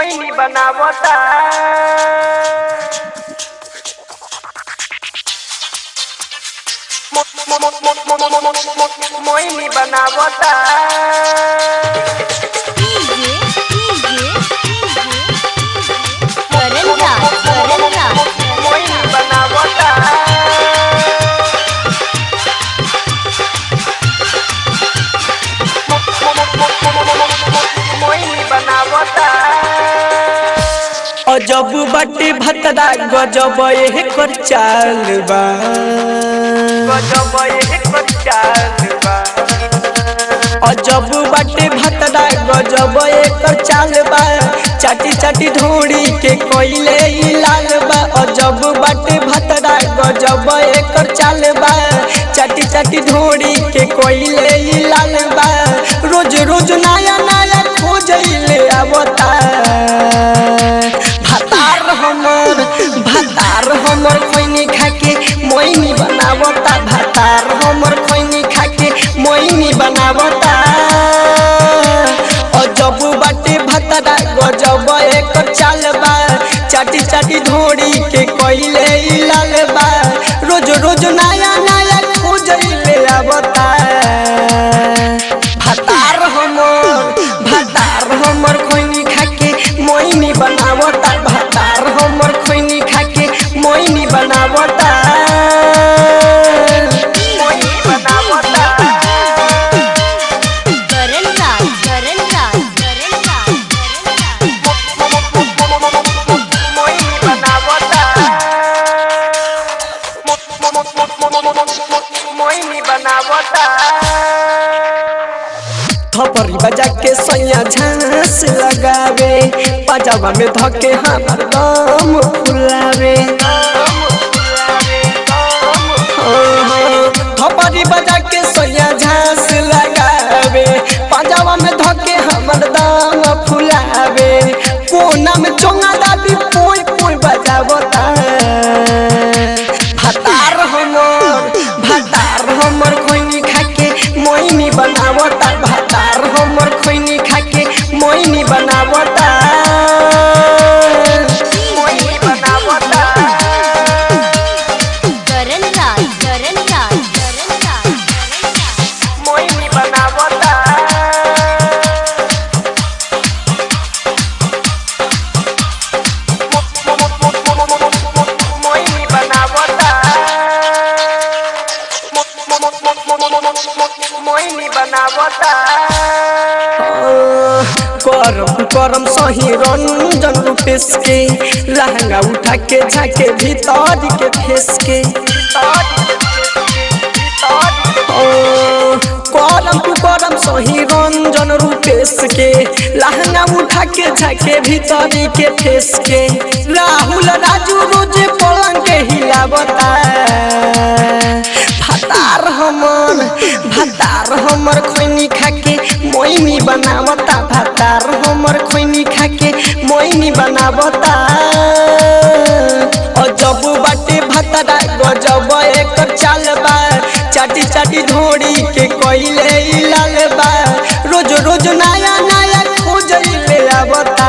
मोइनी बनावता मो- मो- मो- मो- मो- मो- मो- मो- मो- मोइनी बनावता डीजे डीजे करण राज करण राज मोइनी बनावता मो- मो- मो- मो- मो- मो- मो- मो- मो- मोइनी बनावता अजब बाटे भतरा गजब एकर चाल बा गजब एकर चाल बा अजब बाटे भतरा गजब एकर चाल बा चाटी चाटी ढोड़ी के कोइले ई लाल बा अजब बाटे भतरा गजब एकर चाल बा चाटी चाटी ढोड़ी के कोइले ई लाल बा रोज रोज नया नया खोजैले आवता भातार हमर भातार हमर खैनी खाके मोइनी बनावता भातार हमर खैनी खाके मोइनी बनावता अजब बाटे भतरा गजब एकर चाल बा चाटी चाटी ढोड़ी के कोइले ई लाल बा रोज रोज नया नया खोजैले आवता भातार हमर भातार हमर खैनी खाके मोइनी बनावता भातार हमर खैनी खाके मोइनी बनावता मोइनी बनावता करण राज करण राज करण राज मोइनी बनावता मोइनी बनावता थपरी बजा के सैया झांस लगावे पजामा में धके हमर दम फुलावे थपरी बजा के सैया झांस लगावे पजामा में धके हमर दम फुलावे कोना में चोंगा दाबी पोई पोई बजावता भातार हमर भातार हमर खैनी खाके मोइनी बनावता भातार हमर खैनी खाके मोइनी बनावता मोइनी बनावता करण राज करण राज करण राज मोइनी बनावता मोइनी बनावता मोइनी बनावता करम करम सही रंजन रूपेश के लहंगा उठा के झाके भीतर के फेस के ओ, करम तू करम सही रंजन रूपेश के लहंगा उठा के झाके भीतर के फेस के राहुल राजू रोज पलंग के हिलावता भातार हमर भातार हमर खैनी खाके मोइनी बनावता भातार हमर खैनी खाके मोइनी बनावता अजब बाटे भातारा गजब एकर चाल बा चाटी चाटी ढोड़ी के कोइले ई लाल बा रोज रोज नया नया खोजैले आवता